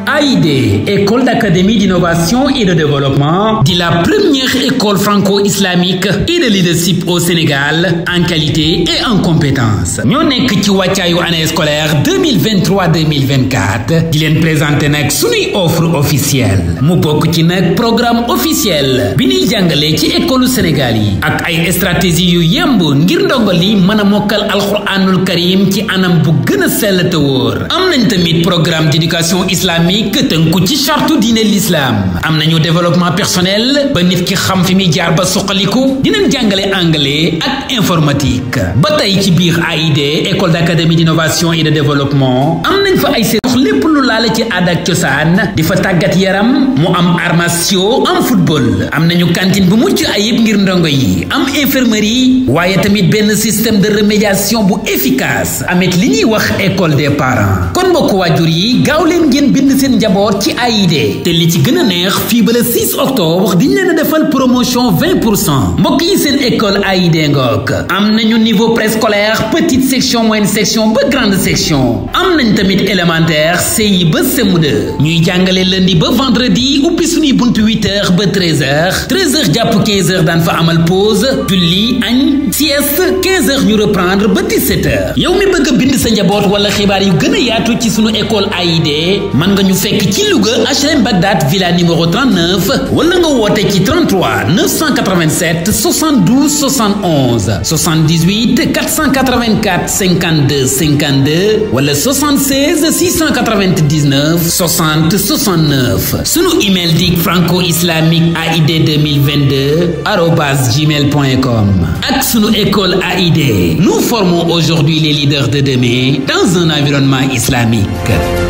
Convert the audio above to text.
AID école d'académie d'innovation et de développement di la première école franco-islamique et de leadership au Sénégal en qualité et en compétence ñoo nekk ci wàccaayu année scolaire 2023 2024 di leen présenter nag sunuy offre officielle mu bokk ci nag programme officiel bi ñuy jàngale ci école Sénégal yi ak ay stratégie yu yemb ngir ndongo li mën a mokkal alxuraanul karim ci anam bu gën a sell te wóor am nañ tamit programme d'éducation islamique tënku ci charte diine l'islam am nañu développement personnel ba nit ki xam fi muy jaar ba suqaliku dinañ jàngale anglais ak informatique ba tey ci biir AID école d'académie d'innovation et de développement am nañ fa ay séex lépp lu laale ci aada ak cosaan di fa tàggat yaram mu am armation am football am nañu cantine bu mucc ayib ngir ndongo yi am infirmerie waaye tamit benn système de remédiation bu efficace amit li ñuy wax école des parents kon mbokk waajur yi gaaw leen ngeen bind seen njaboot ci AID te li ci gën a neex fii ba le 6 octobre diñ leen a defal promotion 20 pour cent mbokk yi seen école AID ngook am nañu niveau préscolaire petite section moyenne section ba grande section am nañ tamit élémentaire CI ba CM2 ñuy jàngale lundi ba vendredi ubbi suñuy buntu 8h ba 13h 13h jàpp 15h daan fa amal pause julli añ sieste 15h ñu reprendre ba 17h yow mi bëgg a bind sa njaboot wala xibaar yu gën a yaatu ci sunu école AID mën nga ñu fekk ci Louga HLM Bagdad villa numéro 39 wala nga woote ci 33 987 72 71 78 484 52 52 wala 76 699 60 69 sunu email di franco islamique aid 2022 arobase gmail point com ak sunu école AID nous formons aujourd'hui les leaders de demain dans un environnement islamique